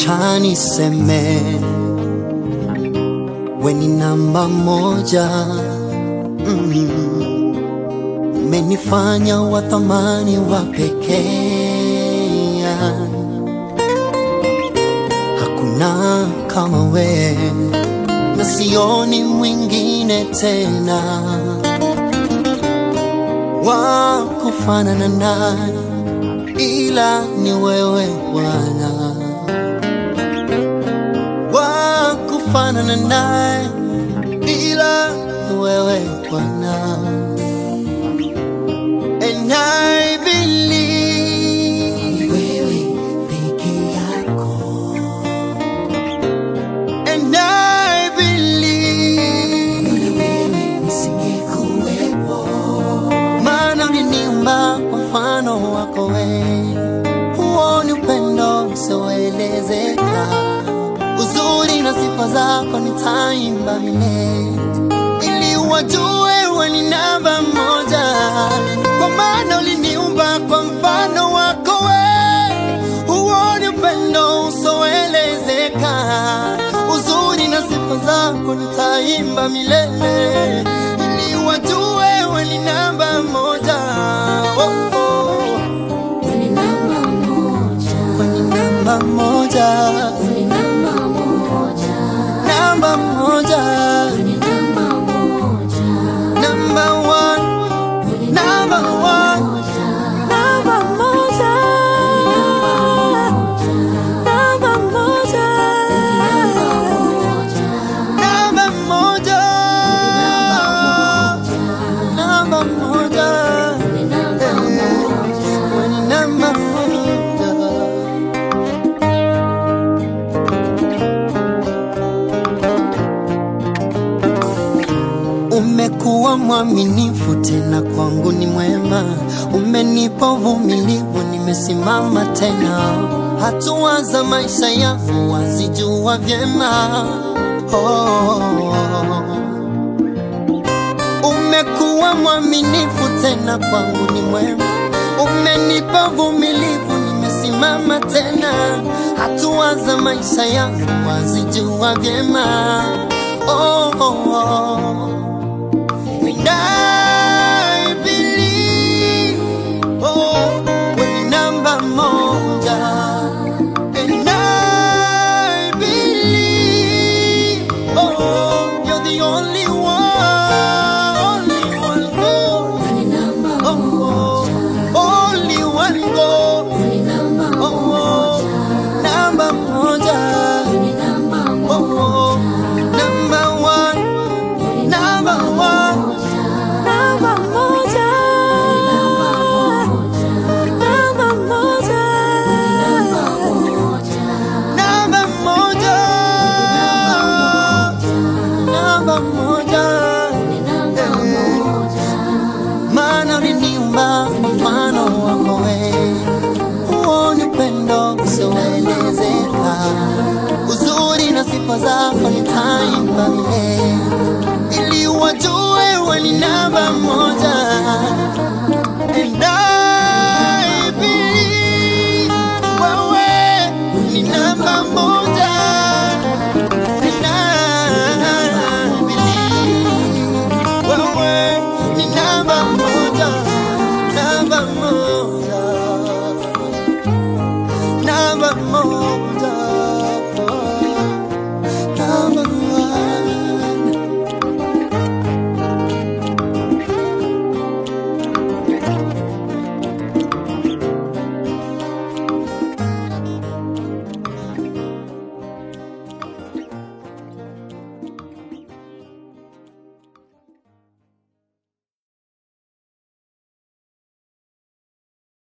Wacha niseme we ni namba moja mm. Umenifanya wa thamani wa pekee, hakuna kama we na sioni mwingine tena wa kufanana naye ila ni wewe Bwana, wa kufanana naye ila ni wewe Bwana, and I believe wewe peke yako, and I believe wewe nisingekuwepo, maana uliniumba kwa mfano wako wewe huo ni upendo usioelezeka, uzuri na sifa zako nitaimba milele, ili wajue wewe ni namba moja, kwa maana uliniumba kwa mfano wako wewe. Huo ni upendo usioelezeka, uzuri na sifa zako nitaimba milele, ili wajue wewe ni namba moja. Oh, oh. Wewe ni namba moja, Kwani namba moja, wewe ni namba moja, namba moja, wewe ni namba moja, namba one, wewe ni namba one, moja, namba moja, namba moja, namba moja, namba moja, wewe ni namba moja. kwani namba moja. Umekuwa mwaminifu tena kwangu ni mwema, umenipa uvumilivu, nimesimama tena. Hatua za maisha yangu wazijua vyema. Oh, umekuwa mwaminifu tena kwangu ni mwema, umenipa uvumilivu, nimesimama tena. Hatua za maisha yangu wazijua vyema. Oh, oh, oh. And I believe, oh, wewe ni namba moja. And I believe, oh, you're the only one, only one God. Wewe ni namba Oh, oh, only one God. wewe ni namba Oh, namba moja. wewe ni namba Oh, number one, number one, number moja. Namba moja, namba moja, namba moja. Maana uliniumba kwa mfano wako wewe, huo ni upendo usioelezeka, uzuri na sifa zako nitaimba milele, ili wajue wewe ni namba moja, and I